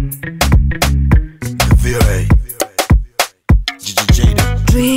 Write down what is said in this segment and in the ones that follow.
VOA. GGJ.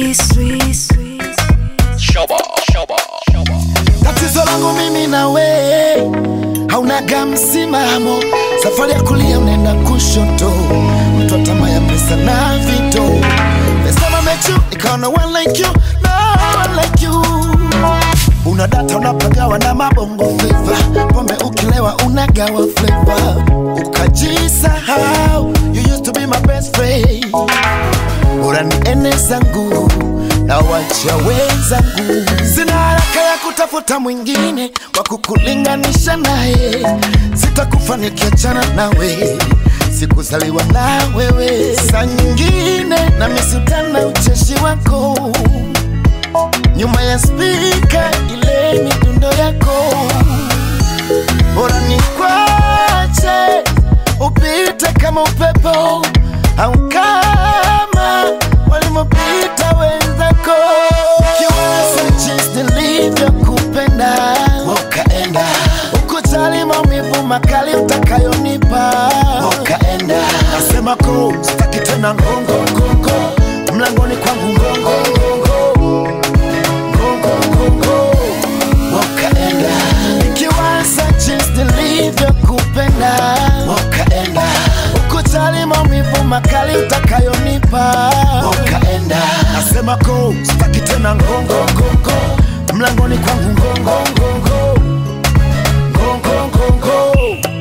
Shoba, shoba, shoba. Tatizo langu mimi na we haunaga msimamo, safari ya kulia unaenda kushoto, mtu tamaa ya pesa na vito. First time I met you, nikaona one like you, no one like you. Una data unapagawa na mabongo flava, pombe ukilewa unagawa flavor, ukajisahau. You used to be my best friend bora ni ene zangu na wacha wenzangu. Sina haraka ya kutafuta mwingine wa kukulinganisha naye, sitakufa nikiachana nawe, sikuzaliwa na wewe. Saa nyingine na misutana ucheshi wako nyuma ya spika, ile midundo yako bora ni kwache upite kama upepo au kama walimopita wenzako. Kiwaza jinsi nilivyokupenda ukaenda ukujali maumivu makali utakayonipa ukaenda. Nasema ko sitaki tena ngongo ngongo mlangoni kwangu ngongo ngongo ngongo ngongo wakaenda nikiwaza jinsi nilivyokupenda wakaenda ukujali maumivu makali utakayonipa wakaenda nasema ko sitaki tena ngongo ngongo mlangoni kwangu ngongo ngongo ngongo ngongo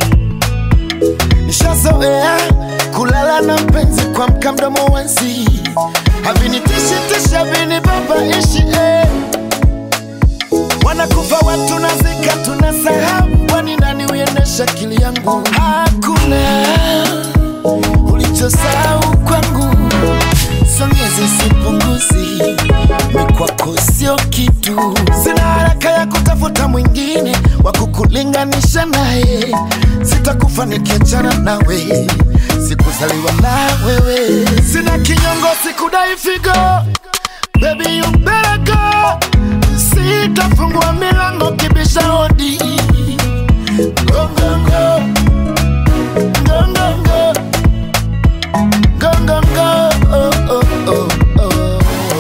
nishazoea kulala na mpenzi kwa mka mdomo wanzi havinitishitishi havinibabaishi eh. Wanakufa watu nazika, tunasahau kwani nani uendesha akili yangu? Hakuna ulichosahau kwangu, songeze sipunguzi, mi kwako sio kitu. Sina haraka ya kutafuta mwingine wa kukulinganisha naye, sitakufa nikiachana nawe, sikuzaliwa na wewe. Sina kinyongo, sikudai figo Baby, you better go. Sitafungua milango kibisha hodi. Go, go, go. Go, go, go. Go, go, go. Oh, oh, oh, oh.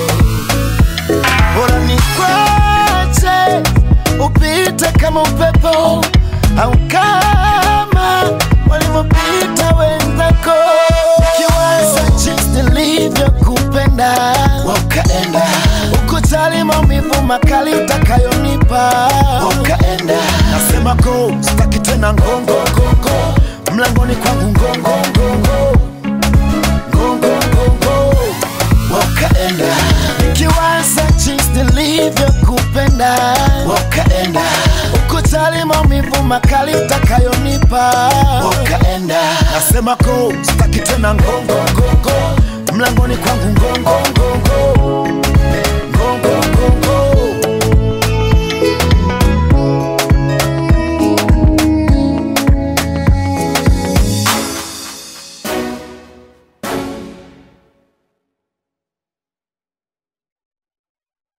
Bora nikwache upite kama upepo au kama walivyopita wenzako. Kiwaza jinsi nilivyokupenda ukaenda, ukujali maumivu makali utakayonipa ukaenda. Nasema ko sitaki tena ngongo ngongo mlangoni kwangu ngongo ngongo ngongo ngongo wakaenda nikiwaza jinsi nilivyokupenda wakaenda ukujali maumivu makali utakayonipa wakaenda nasema ko sitaki tena ngongo ngongo mlangoni kwangu ngongo ngongo